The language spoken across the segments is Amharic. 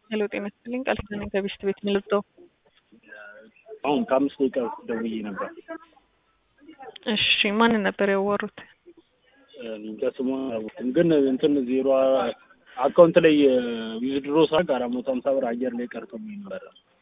ሄሎ ጤና ይስጥልኝ ቃል ኪዳን ነኝ ከቤስት ቤት ምልብጠው አሁን ከአምስት ደቂቃ በፊት ደውዬ ነበር። እሺ ማንን ነበር ያዋሩት? እንጃ ስሟን አላወቅኩም፣ ግን እንትን ዜሮ አካውንት ላይ ዊዝድሮ ሳደርግ አራት መቶ ሀምሳ ብር አየር ላይ ቀርቶብኝ ነበረ።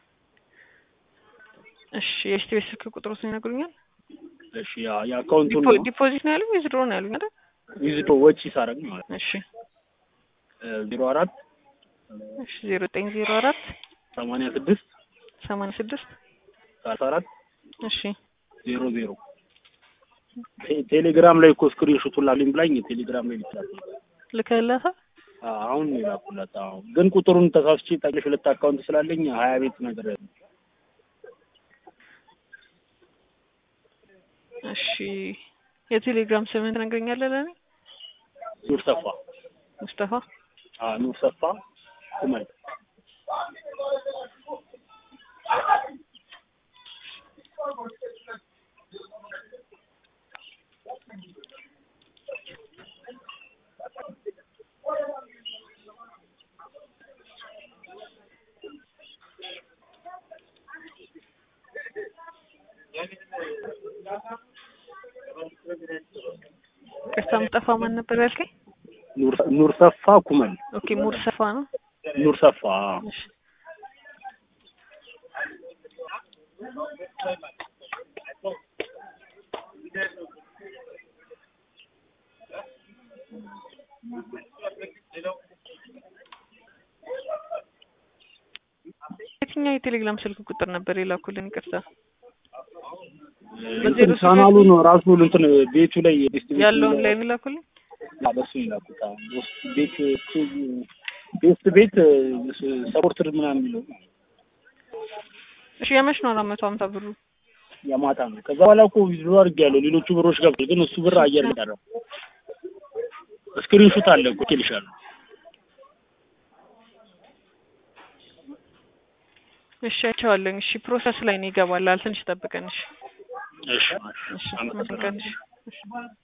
እሺ የቤስት ቤት ስልክ ቁጥሩን ይነግሩኛል? እሺ ያ- የአካውንቱን ዲፖ- ነው ዲፖዚት ነው ያሉኝ ዊዝድሮ ነው ያሉኝ አይደል? ዊዝድሮ ወጪ ሳደርግ ማለት ነው እሺ ዜሮ አራት እሺ ዜሮ ዘጠኝ ዜሮ አራት ሰማንያ ስድስት ሰማንያ ስድስት ሰላሳ አራት እሺ ዜሮ ዜሮ ቴ- ቴሌግራም ላይ እኮ ስክሪንሾቱን ላክልኝ ብላኝ ቴሌግራም ላይ ልትላክ ነበር። ልከላታ አ- አሁን ነው የላኩላት። አሁን ግን ቁጥሩን ተሳስቼ ጠቅለሽ ሁለት አካውንት ስላለኝ ሀያ ቤት ነገር እሺ የቴሌግራም ስምን ትነግረኛለህ ለእኔ? ኑር ሰፋ ሙስጠፋ አ ኑር ሰፋ ኩመል ቅርታ ሙስጠፋ ማን ነበር ያልከኝ? ኑር ኑር ሰፋ ኩመል ኦኬ ሙር ሰፋ ነው። ኑር ሰፋ እሺ የትኛው የቴሌግራም ስልክ ቁጥር ነበር የላኩልን? ይቅርታ እንትን ቻናሉ ነው ራሱ እንትን ቤቱ ላይ ቤስት ቤት ያለውን ላይ የላኩልን? አ በሱ ይላኩት አሁን ውስጥ ቤት ቤስት ቤት ሰፖርትድ ምናምን የሚለው እሺ የመች ነው አራት መቶ ሀምሳ ብሩ? የማታ ነው። ከዛ በኋላ እኮ ዊዝድሮ አድርጌያለሁ። ሌሎቹ ብሮች ገብቷል፣ ግን እሱ ብር አየር ላይ ቀረ። ስክሪንሹት አለ እኮ ልሻለሁ። እሺ አይቼዋለሁኝ። እሺ ፕሮሰስ ላይ ነው ይገባል። ትንሽ ጠብቀን። እሺ እሺ እሺ አመሰግናለሁ። መስቀል እሺ እሺ